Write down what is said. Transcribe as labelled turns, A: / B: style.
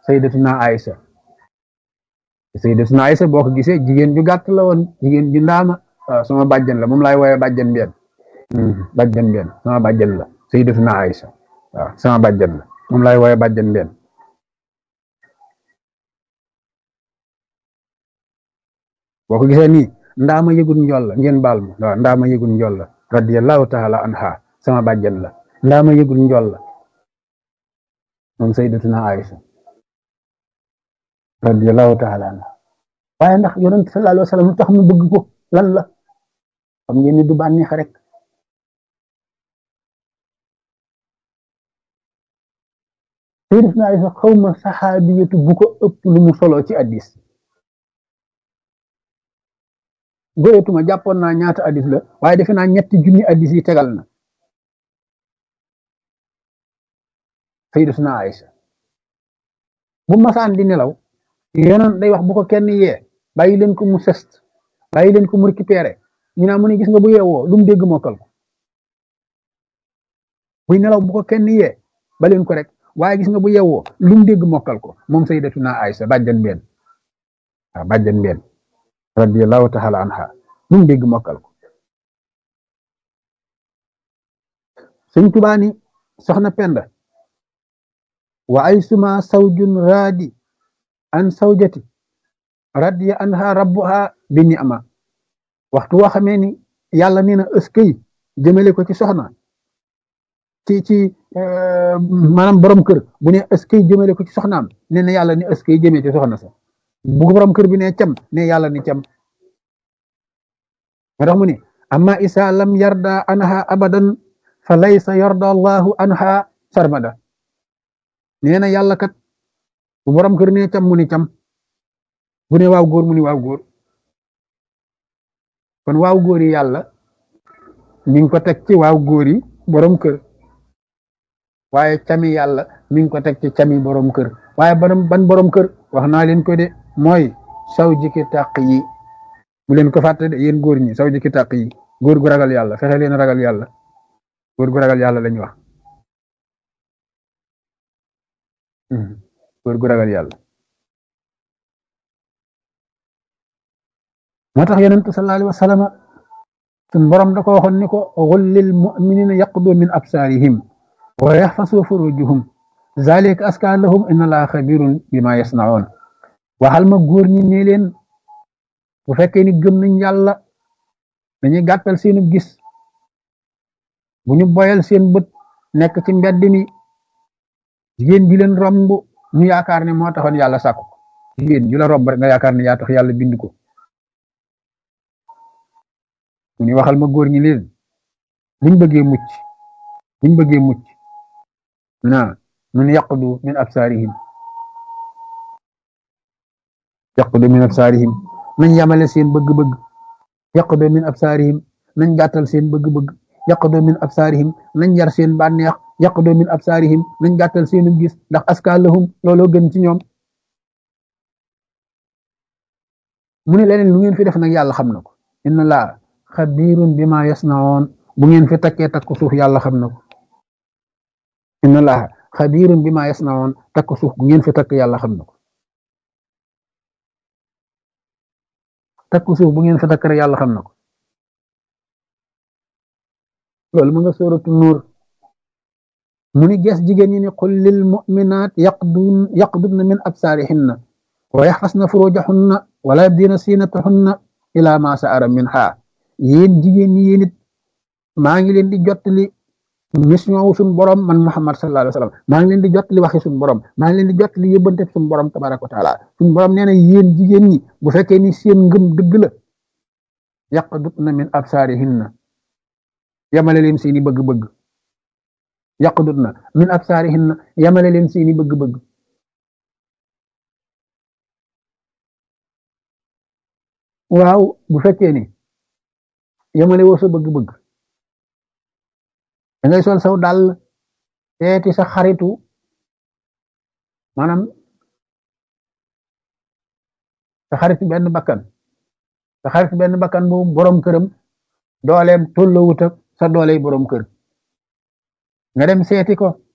A: sayyidatuna Aïsa sayyidatuna Aïsa boo ko gisee jigéen ju gàtt la woon jigéen ju ndaama waaw sama bàjjan la moom laay wooye bàjjan benn bàjjan benn sama bàjjan la sayyidatuna Aïsa waaw sama bàjjan la moom laay wooye bàjjan benn boo ko gisee nii ndaama yëgul njool la ngeen baal ma waaw ndaama yëgul njool la radiyallahu taala anha sama bàjjan la ndaama yëgul njool la moom sayyidatuna Aïsa radiyallahu taala anha waaye ndax yonent sallallahu alayhi wa sallam lu tax mu bëgg ko lan la xam ngeen ni du bànneex rek sayyidatuna Aïsa xawma saxaabiyatu bu ko ëpp lu mu solo ci addis goyetuma jàppoon naa ñaata addis la waaye defe naa ñetti junni addis yi tegal na sayyidatuna Aïsa bu masaan di nelaw yonoon day wax bu ko kenn yee bàyyi leen ko mu sest bàyyi leen ko mu récupéré ñu naa mu ne gis nga bu yeewoo lu mu dégg mokkal ko buy nelaw bu ko kenn yee ba leen ko rek waaye gis nga bu yeewoo lu mu dégg mokkal ko moom sayyidatuna Aïsa bàjjan benn waaw bàjjan benn radiyallahu taala anha lu mu dégg mokkal ko sëñ Tuubaa ni soxna Penda wa ay suma sawjun raadi an sawjati radiya anha rabbuha bi ni'ma waxtu woo xamee ni yàlla nee na ëskay jëmale ko ci soxna ci ci maanaam borom kër bu ne ëskay jëmale ko ci soxnaam nee na yàlla ni ëskay jëmee ci soxna sa bu borom kër bi ne cam ne yàlla ni cam moo tax mu ne amma isa lam yarda anha abadan fa laysa yarda allahu anha sarmada nee na yàlla kat bu borom kër ne cam mu ni cam bu ne waaw góor mu ni waaw góor kon waaw góor yi yàlla mi ngi ko teg ci waaw góor yi borom kër waaye cami yàlla mi ngi ko teg ci cami borom kër waaye ban ban borom kër wax naa leen ko de mooy saw jikki tàq yi bu leen ko fàtte de yéen góor ñi saw jikki tàq yi góor gu ragal yàlla fexe leen ragal yàlla góor gu ragal yàlla lañu wax góor gu ragal yàlla moo tax yonent sallallahu alayhi wa sallam sun borom da ko waxoon ni ko qul lil mu'minina yaqdu min absarihim wa yaxfasu furujuhum zalika aska lahum inna allaha xabirun bima yasnaun waxal ma góor ñi ne leen bu fekkee ni gëm nañ yàlla dañuy gàttal seenu gis bu ñu boyal seen bët nekk ci mbedd mi jigéen ji leen romb ñu yaakaar ne moo taxoon yàlla sàkku jigéen ju la romb rek nga yaakaar ne yaa tax yàlla bind ko mu ni waxal ma góor ñi leen buñ bëggee mucc buñ bëggee mucc na mun yaqdu min absaarihim yaqdu min absaarihim nañ yamale seen bëgg-bëgg yaqdu min absaarihim nañ gàttal seen bëgg-bëgg yaqdu min absaarihim nañ yar seen bànneex yaqdu min absaarihim nañ gàttal seenu gis ndax aska lahum looloo gën ci ñoom mu ne leneen lu ngeen fi def nag yàlla xam na ko inna laa xabirun bima yasnaoon bu ngeen fi takkee takku suuf yàlla xam na ko inna laa xabirun bima yasnaoon takku suuf bu ngeen fi takk yàlla xam na ko takku suuf bu ngeen fi takk rek yàlla xam na ko loolu mu nga sóoratu nuur mu ni gees jigéen ñi ne qul lil mu'minaat yaqdun yaqdudna min absaarihinna wa yaxfasna furujahunna wala yabdina siinatahunna ila ma sa'ara minha yéen jigéen ñi yéen it maa ngi leen di jottali mission wu suñ borom man Muhammad sallallahu alayhi wa sallam maa ngi leen di jottali waxi suñ borom maa ngi leen di jottali yóbbante suñ borom tabaraka wa taala suñ borom nee na yéen jigéen ñi bu fekkee ni seen ngëm dëgg la yaqdudna min absaarihinna yamale leen seeni bëgg-bëgg yaqdudna min absaarihinna yamale leen seeni bëgg-bëgg waaw bu fekkee ni yamale woo sa bëgg-bëgg da ngay sol saw dàll seeti sa xaritu maanaam sa xaritu benn bakkan sa xaritu benn bakkan bu borom këram dooleem tolloowut ak sa dooley borom kër nga dem seeti ko